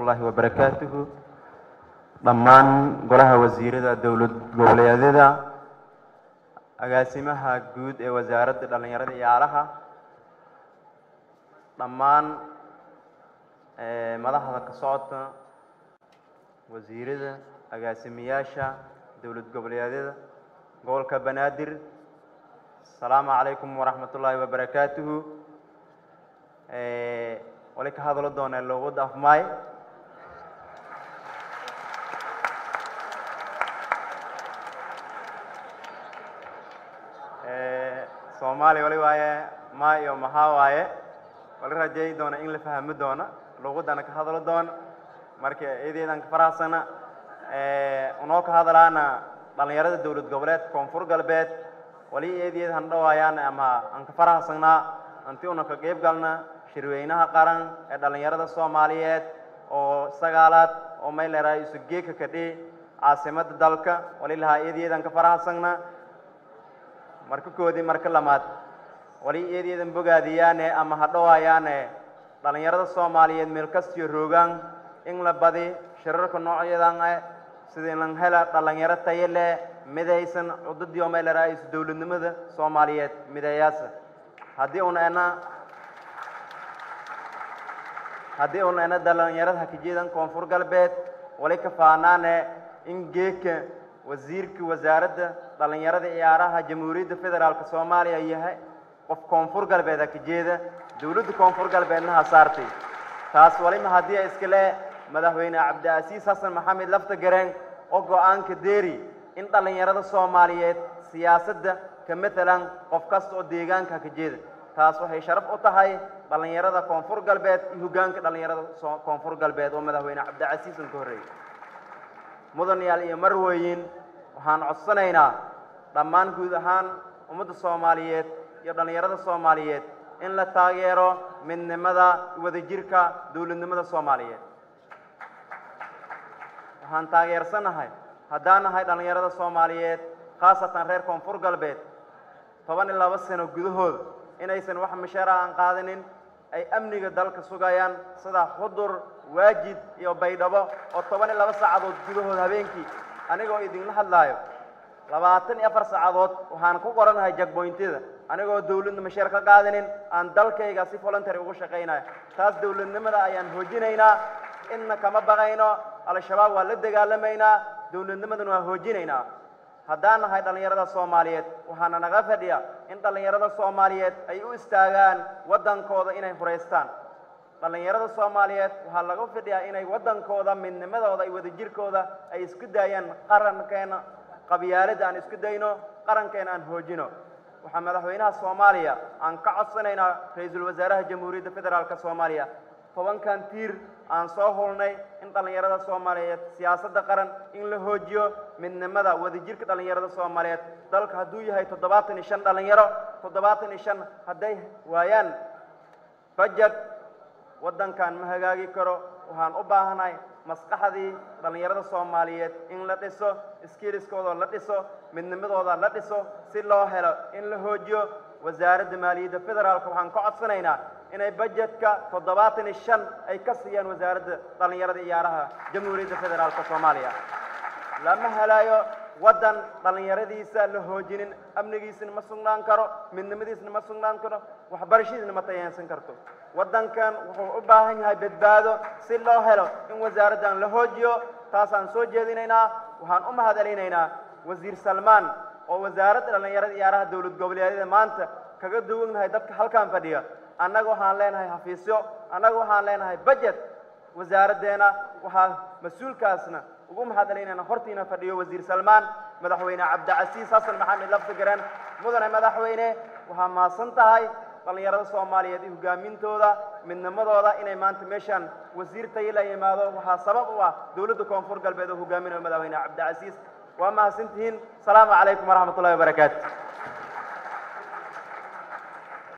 ullaahi wabarakaatuhu dhammaan golaha wasiirada dowlad goboleedyada agaasimaha guud ee wasaaradda dhallinyarada iyo ciyaaraha dhammaan madaxda ka socodka wasiirada agaasimayaasha dowlad goboleedyada gobolka banaadir asalaamu calaykum waraxmat ullaahi wabarakaatuhu wali ka hadlo doonee luuqadda afmaay soomaali wali waaye ma iyo maxaa waaye wali rajeey doona in la fahmi doona luuqaddana ka hadlo doona marka eedeedan ka faraxsana unoo ka hadlaana dhallinyarada dowlad goboleedka koonfur galbeed wali eedeed han dhawaayaan ama aan ka faraxsanaa anti una ka qeyb galna shirweynaha qaran ee dhallinyarada soomaaliyeed oo sagaalaad oo mayleraa isu geeka kadhi caasimada dalka wali lahaa eedeedan ka faraxsanna marka koodii marka lamaad wali eedeedan bogaadiyaane ama ha dhawaayaane dhallinyarada soomaaliyeed meel kastiyo roogaan in la badi shirarka noocyadan eh sidii lan hela dhallinyaro tayo leh midaysan cududii oo mayleraa isu dowladnimada soomaaliyeed midayaasa haddii una ena haddii una ena dhallinyarada hakijeedan koonfur galbeed wali ka faanaane in geeka wasiirka wasaaradda dhallinyarada ciyaaraha jamhuuriyadda federaalk soomaaliya yahay qof koonfur galbeed hakijeeda dowladda koonfur galbeedna ha saartay taas walima haddii a iskale madaxweyne cabdicasiis xasan maxamed lafta gareen oo go-aanka deeri in dhallinyarada soomaaliyeed siyaasadda ka matalan qof kasta oo deegaanka hakajeeda taas waxay sharaf u tahay dhallinyarada koonfur galbeed iyo hoggaanka dhallinyarada koonfur galbeed oo madaxweyne cabdicasiis un ka horreeyey mudanayaal iyo marweyin waxaan codsanaynaa dhammaan guud ahaan ummadda soomaaliyeed iyo dhallinyarada soomaaliyeed in la taageero midnimada wadajirka dowladnimada soomaaliyeed waxaan taageersanahay haddaan nahay dhallinyarada soomaaliyeed khaasatan reer koonfur galbeed toban iyo laba sano gudahooda inaysan wax mishaara aan qaadanin ay amniga dalka sugayaan sida xudur waajid iyo baydhabo oo toban iyo laba saacadood gudahood habeenkii anigoo idinla hadlaayo labaatan iyo afar saacadood waxaan ku qoranahay jagboyntyada anigoo dowladna masheer ka qaadanin aan dalkayga si voluntary ugu shaqaynayo taas dowladnimada ayaan hoojinaynaa inna kama baqayno al-shabaab waa la dagaalamaynaa dowladnimadana waa hoojinaynaa haddaan nahay dhallinyarada soomaaliyeed waxaana naga fadhiya in dhallinyarada soomaaliyeed ay u istaagaan waddankooda inay furaystaan dhallinyarada soomaaliyeed waxaa laga fadhiyaa inay waddankooda midnimadooda iyo wadajirkooda ay isku daayaan qarankeena qabyaaladda aan isku dayno qarankeena aan hoojino waxaa madaxweynaha soomaaliya aan ka codsanaynaa ra-iisul wasaaraha jamhuuriyadda federaalk soomaaliya tobankan tiir aan soo hulnay in dhallinyarada soomaaliyeed siyaasadda qaran in la hoojiyo midnimada wadajirka dhallinyarada soomaaliyeed dalka hadduu yahay toddobaatan iyo shan dhallinyaro toddobaatan iyo shan hadday waayaan bajad waddankan ma hagaagi karo waxaan u baahanahay maskaxdii dhallinyarada soomaaliyeed in la dhiso skiiliskooda la dhiso midnimadooda la dhiso si loo helo in la hoojiyo wasaaradda maaliyadda federaalka waxaan ka codsanaynaa inay bajetka toddobaatan iyo shan ay ka siiyaan wasaaradda dhallinyarada ciyaaraha jamhuuriyadda federaalka soomaaliya lama helayo waddan dhallinyaradiisa la hoojinin amnigiisna ma sugnaan karo midnimadiisna ma sugnaan karo waxbarashadiisna ma tayeensan karto waddankan wuxuu u baahan yahay badbaado si loo helo in wasaaraddan la hoojiyo taasaan soo jeedinaynaa waxaan u mahadcelinaynaa wasiir salmaan oo wasaaradda dhallinyarada ciyaaraha dowlad goboleedyada maanta kaga duwannahay dadka halkan fadhiya annaga waxaan leenahay xafiisyo annaga waxaan leenahay bajet wasaaraddeena waxaa mas-uulkaasna ugu mahadcelinayna hortiina fadhiyo wasiir salmaan madaxweyne cabdicasiis xasan maxamed laftigaran mudane madaxweyne waxaa mahadsan tahay dhallinyarada soomaaliyeed iyo hogaamintooda midnimadooda inay maanta meeshaan wasiir tayila yimaado waxaa sabab u ah dowladda koonfur galbeed oo hogaaminayo madaxweyne cabdicasiis waa mahadsantihiin asalaamu calaykum waraxmat ullahi wabarakaatu